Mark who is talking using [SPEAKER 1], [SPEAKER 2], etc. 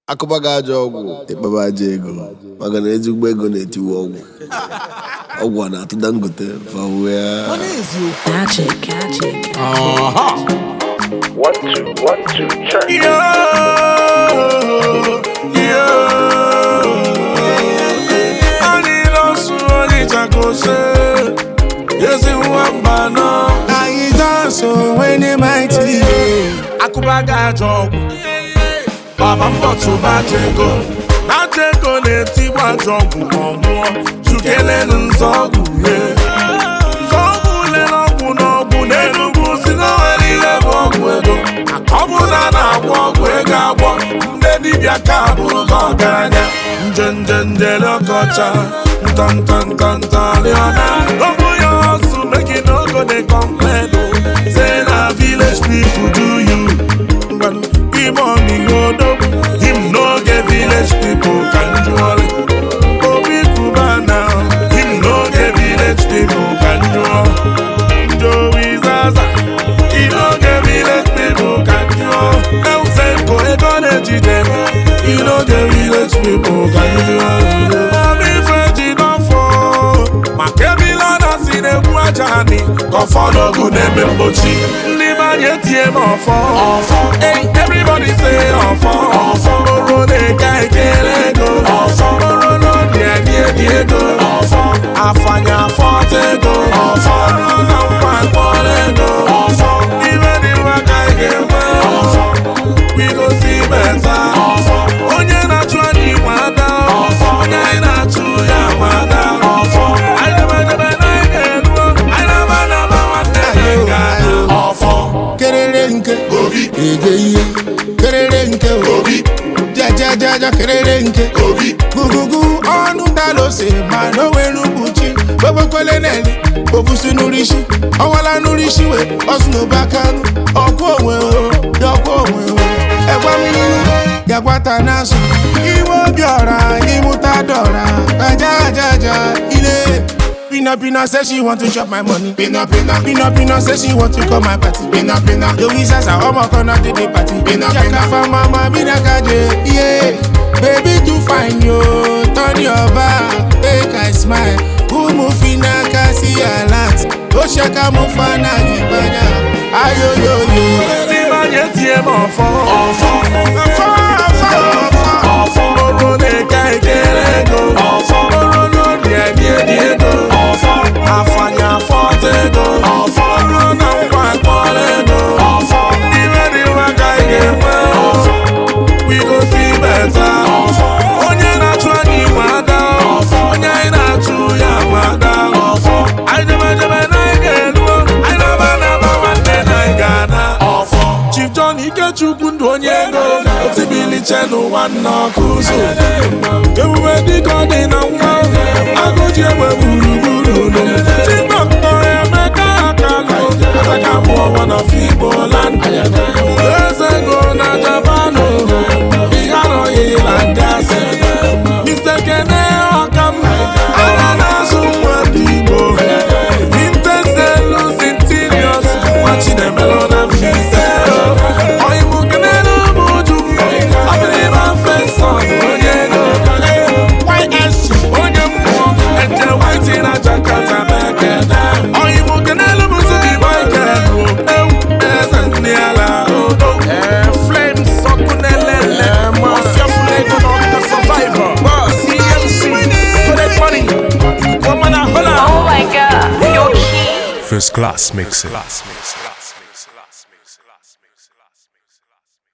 [SPEAKER 1] akụba gị ajọ ọgwụ ịkpaba aja ego maka na ezigbo ego na-etiwe ọgwụ ọgwụ a na-atụ dangote fawe ya
[SPEAKER 2] Magic, magic.
[SPEAKER 3] One, two, one, two, check.
[SPEAKER 4] Yo, yo. Anyị nọsụ Onitsha kose, ezi nwamba nọ. Anyị dansụ when mighty. Akụba ga-ajọ ọgwụ. Baba mbọtụ bajego. Bajego na-etigbu ajọ ọgwụ ma ọ nwụọ. Chukelenu nzọgwụ ye. Nzọgwụ lere ọgwụ n'ọgwụ n'Enugu si na nwere ihe bụ ọgwụ ego. Ọ bụ na a na-agwọ ọgwụ ego agwọ ndị dibịa ka bụrụ gị ọgaranya nje nje njele ọkọcha nta nta nta nta rịọna ọ bụ ya ọsụ make you no go dey complain o say na village people do you ngwanụ ime ọmịiko odogwu him no get village people ka njụọrị obi kuba na him no get village people ka njụọ Joey Zaza He no get village people can do El Senko ego na-ejide He no get village people can do Mami feji n'ọfọ Maka ebila na si na-egbu aja anyị Ka ọfọ n'ogu na-eme mgbochi Ndị manye tie m ọfọ Ọfọ Hey, everybody say ọfọ Ọfọ Oro na-eka ekele ego Ọfọ Oro n'obi edi edi ego Ọfọ Afanya afọta ego Ọfọ Ọrụ na nkwa mkpọrọ ego Ọfọ Ibe dị mma ka ị ga-enwe Ọfọ We go see better Ọfọ Onye na-achụ anyị nwe ada Ọfọ Onye anyị na-achụ ya nwe ada Ọfọ Anyị debe debe na anyị ga-eruo Anyị na-aba na-aba nwanne anyị ga-ada Ọfọ
[SPEAKER 5] kerere nke obi ege ihe kerere nke obi jajajaja kerere nke obi gugugu ọnụ dalose ma n'onwere mkpuchi gbebekwele neli obusi n'urisi ọwala n'urisi we ọsụnụbakanụ ọkwa onwe o ya ọkwa onwe o ẹgwa mmiri ya gwata n'azụ iwe obi ọra ịmụta dọra ajajaja ile Pina Pina say she want to chop my money. Pina Pina Pina Pina say she want to come my party. Pina Pina Louis Zaza ọmọ kan náà dédé party. Pina Pina Jaka mama mi na kaje. Yeah. Baby too fine yo, turn your back, make I smile. Umu fina kasi alert, ó ṣẹ́ka mú fana ìgbàjà. Ayoyoyo.
[SPEAKER 4] Ndị manye tie m ọfọ Ọfọ
[SPEAKER 5] Ọfọ ọfọ ọfọ.
[SPEAKER 4] Ọfọ Oro na-eke ekele ego Ọfọ Oro n'obi edi edi ego Ọfọ Afanya afọta ego Ọfọ Oro na nkwa mkpọrọ ego Ọfọ Ibe dị mma ka ị ga-enwe Ọfọ We go see better Ọfọ Onye na-achụ anyị nwe ada Ọfọ Onye anyị na-achụ ya nwe ada Ọfọ Anyị debe debe na anyị ga-eruo Anyị na-aba na-aba nwanne na anyị ga-ana Ọfọ Chief John Ikechukwu ndụ onye ego otibiliche n'ụwa nna ọkụ ụzọ ebube dịka ọ dị na nwa agụji egbe gburugburu ụlọ chibọktọ emeka akalụ ataka mụọ wana figbo land eze ego na japanụ ihe arọghị na gasị Mr. Kene Ọkam ana na-azụ nwa ndị Igbo Vintage Delus Interiors nwa Chinemelo na Mbaise Oyibo kenelu m uju Abịrịba Feson onye ego YSC onye mmụọ Eje Whitey na Jakarta mekene Oyibo kenelu m Zubi Michael o Ewu eze ndị ala odo Flames ọkụ na-elele Mafia Fulego na Ọkụ Survivor CMC Connect Money Woman and Hola
[SPEAKER 2] Oh my god, you're key.
[SPEAKER 6] First class mixing.